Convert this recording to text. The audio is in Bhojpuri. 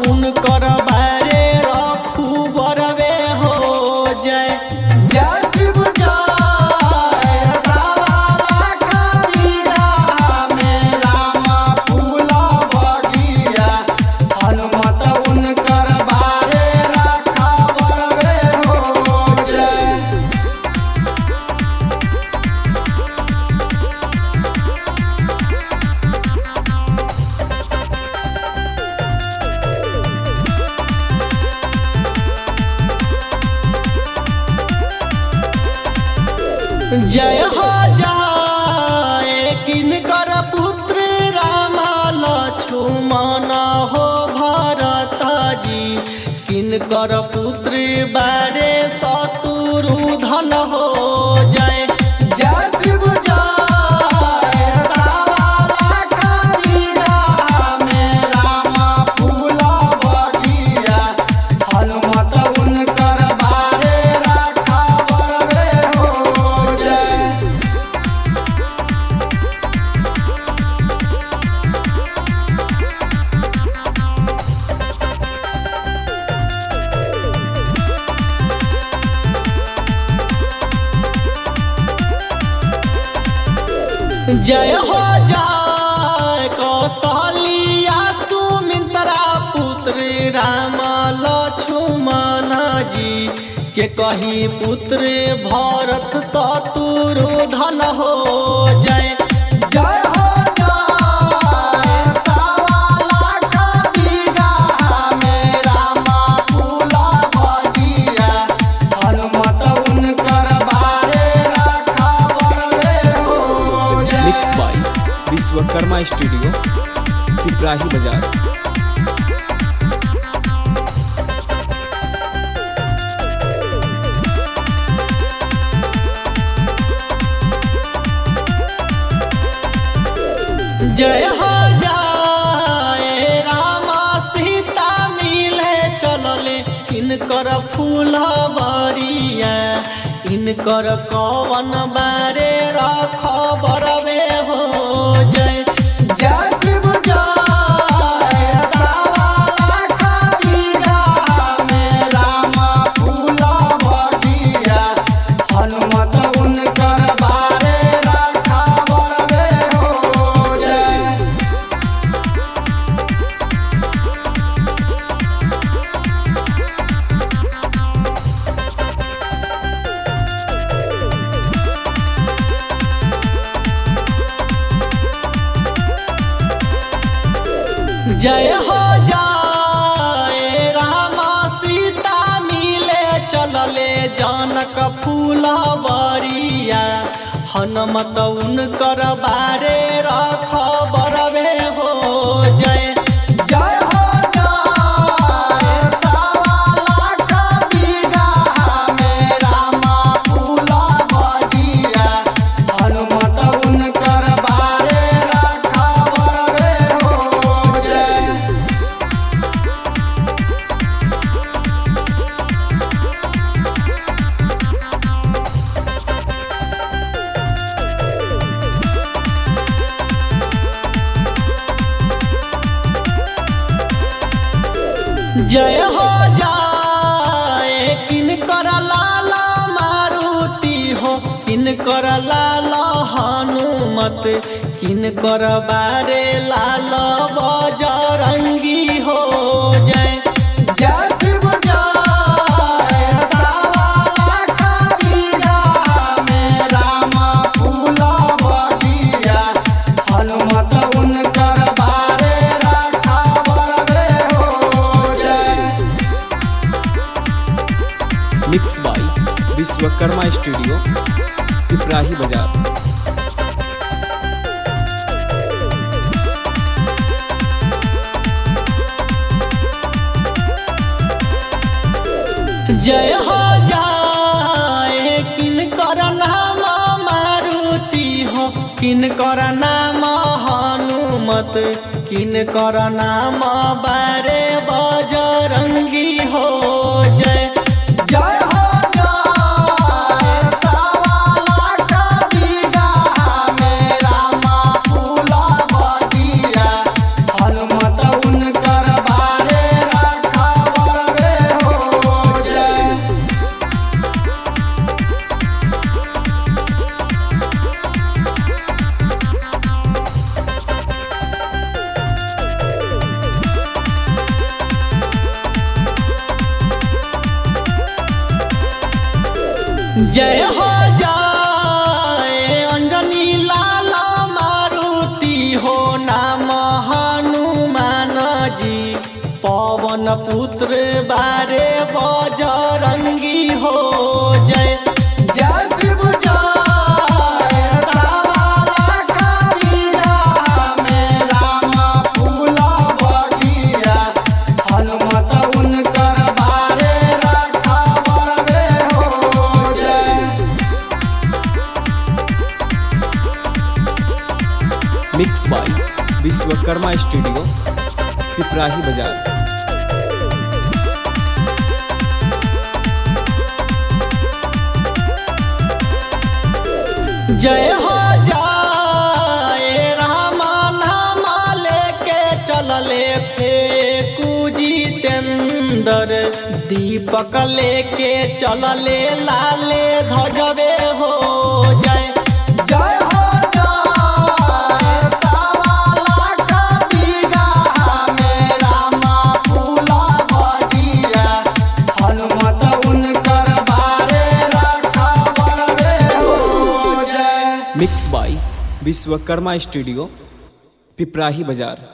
उनकर बारे रखू बरवे हो जय जय शिव जय सवाला कबीरा में रामा फूला बगिया हनुमत उनकर बारे रखा बरवे हो जय जय हो जाए किनकर पुत्र राम लक्ष्मण हो भरत जी किनकर पुत्र बारे शत्रुधन हो जय जय शिव जय सवाला कबीरा में राम फूला बगिया हनुमत उनकर बारे रखा बरवे हो जय जय हो जाय कौशलिया सुमित्रा पुत्र राम लक्ष्मण जी के कही पुत्र भरत शत्रुधन हो जय जय हो जाय सवाला कबीरा में रामा फूला बगिया हनुमत उनकर बारे रखा बरवे हो जय mix by Vishwakarma studio Piprahi बाजार जय हो जाए रामा सीता मिले चलले इनकर फूल बरिया इनकर कवन बारे रख बरवे हो जय जय शिव जय सवाला कबीरा में रामा फूला बगिया हनुमत उनकर बारे रखा बरवे हो जय जय हो जाए रामा सीता मिले चलले जनक फूल बरिया हनुमत उनकर बारे रख बरवे हो जय जय हो जाए सवाला कबीरा में रामा फूला बगिया हनुमत उनकर बारे रखा बरवे हो जय जय हो जाए किनकर लाला मारुति हो किनकर लाला हनुमत किनकर बारे लाल बजरंगी हो जय जय शिव जय सवाला कबीरा में रामा फूला बगिया हनुमत उनकर बारे रखा बरवे हो जय mix by Vishwakarma studio Piprahi बाजार जय हो जाए किनकर नाम मारुति हो किनकर नाम हनुमत किनकर नाम बारे बजरंगी हो जय जय हो जाए सवाला कबीरा में रामा फूला बगिया हनुमत उनकर बारे जय हो जय अंजनी लाला मारुति हो नाम हनुमान जी पवन पुत्र बारे बजरंगी हो जय जय शिव जय सवाला कबीरा में राम फूला बगिया हनुमत उनकर बारे रखा बरबे हो जय mix by Vishwakarma studio Piprahi बाजार जय हो जय राम नाम लेके चलले फेकू जितेंद्र दीपक लेके चलले लाले ध्वजबे हो जय जय हो जय सवाला कबीरा में राम फूला बगिया हनुमत उनकर बारे रखा बरबे हो जय mix by Vishwakarma studio Piprahi बाजार